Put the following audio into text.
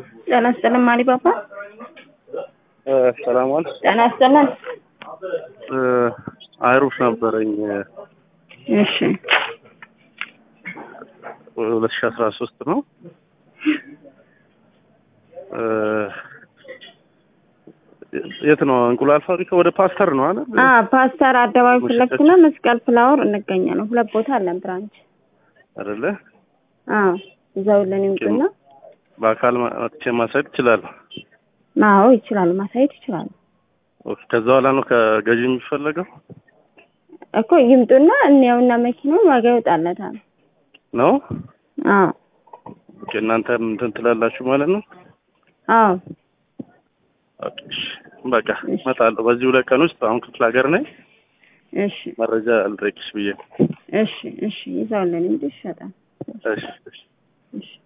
ጤና ይስጥልን ማሪ ባባ። ሰላም ዋል። ጤና ይስጥልን። አይሩፍ ነበረኝ እሺ ሁለት ሺ አስራ ሶስት ነው። የት ነው? እንቁላል ፋብሪካ ወደ ፓስተር ነው አለ። አ ፓስተር አደባባይ ፊት ለፊት ነው። መስቀል ፍላወር እንገኛለን። ሁለት ቦታ አለን ብራንች። አይደለ? አዎ እዛው ለን ይምጡና በአካል መጥቼ ማሳየት እችላለሁ። አዎ ይችላሉ፣ ማሳየት ይችላሉ ኦኬ። ከዛ በኋላ ነው ከገዢ የሚፈለገው እኮ ይምጡና እንየውና መኪናውን ዋጋ ይወጣለታል። ነው? አዎ ኦኬ። እናንተ እንትን ትላላችሁ ማለት ነው? አዎ ኦኬ። እሺ፣ በቃ እመጣለሁ በዚህ ሁለት ቀን ውስጥ። አሁን ክፍለ ሀገር ነኝ። እሺ መረጃ አልጠይቅሽ ብዬ ነው። እሺ እሺ ይዘውልን ይምጡ ይሸጣል። እሺ እሺ እሺ